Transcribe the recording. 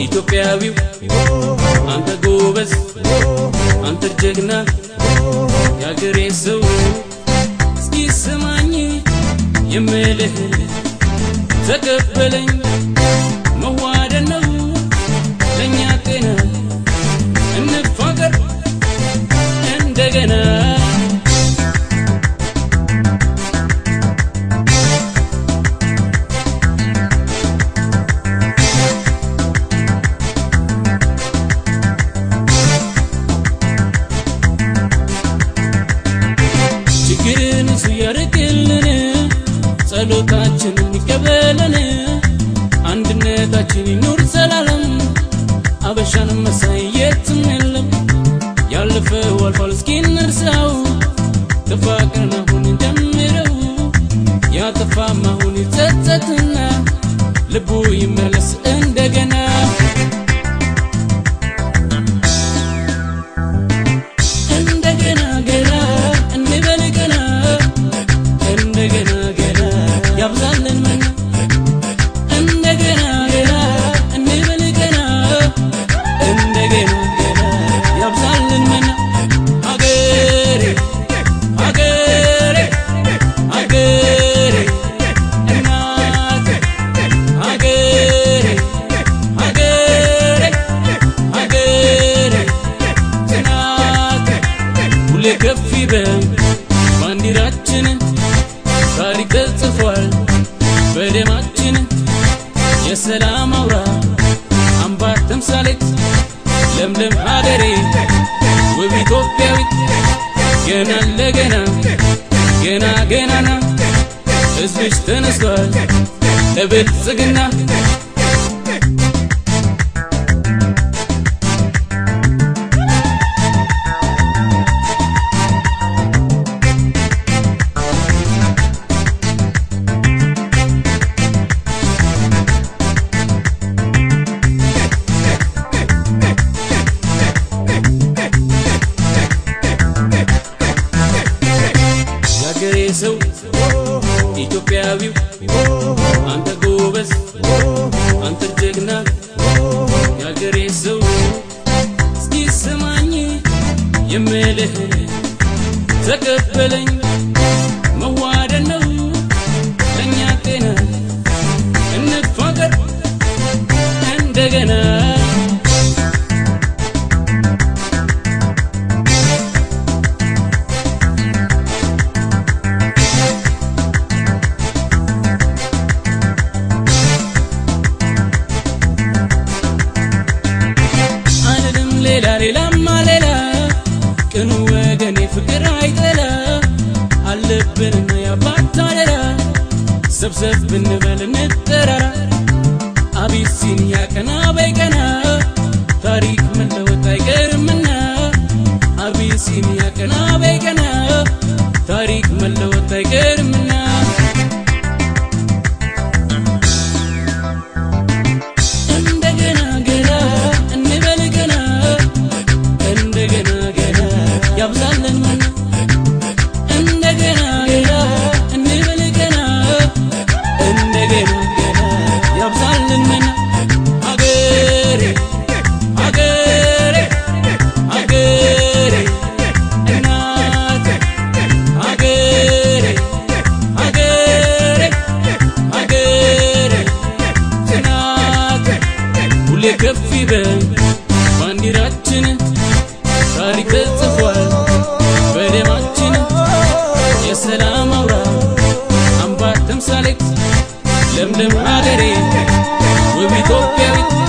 ኢትዮጵያዊው አንተ ጎበዝ አንተ ጀግና የአገሬ ሰው እስኪ ስማኝ የምልህ ተቀበለኝ መዋደድ ነው ለእኛ ጤና እንፋቀር እንደገና ችግርን እሱ ያርቅልን ጸሎታችንን ይቀበለን አንድነታችን ይኑር ዘላለም አበሻን መሳይ የትም የለም ያለፈው አልፏል እስኪ እንርሳው ተፋቅረን አሁን ጀምረው ያጠፋም አሁን ይጸጸትና ልቡ ይመለስ እንደገና እንደገና ገና እንበል ገና እንደገና ገና ያብዛልን መና እንደገና ገና እንበል ገና እንደገና ገና ያብዛልን መና አገሬ አገሬ አገሬ እናቴ አገሬ አገሬ አገሬ ጽናት ሁሌ ከፍ ይበል ባንዲራችን ታሪክ ተጽፏል በደማችን የሰላም አውራ አምባ ተምሳሌት ለምለም ሀገሬ ውብ ኢትዮጵያዊት ገና ለገና ገና ገናና ሕዝብሽ ተነስቷል ለብልጽግና የአገሬ ሰው ኢትዮጵያዊው አንተ ጎበዝ አንተ ጀግና የአገሬ ሰው እስኪ ስማኝ የምልህ ተቀበለኝ መዋደድ ነው ለእኛ ጤና እንፋቀር እንደገና አንድም ሌላ ሌላማ ሌላ ቅኑ ወገኔ ፍቅር አይጠላ አለብንና ያባት አደራ ሰብሰብ ብንበል እንጠራራ አቢሲኒያ ቀና በቀና ታሪክ መለወጥ አይቀርምና አቢሲኒያ ቀና በቀና ታሪክ መለወጥ አይቀርምና እንደገና ገና እንበል ገና እንደገና ገና ያብዛልን መና እንደገና ገና እንበል ገና እንደገና ገና ያብዛልን መና አገሬ አገሬ አገሬ እናቴ አገሬ አገሬ አገሬ ጽናት ሁሌ ከፍ ይበል ባንዲራችን ታሪክ ተጽፏል በደማችን የሰላም አውራ አምባ ተምሳሌት ለምለም ሀገሬ ውብ ኢትዮጵያዊት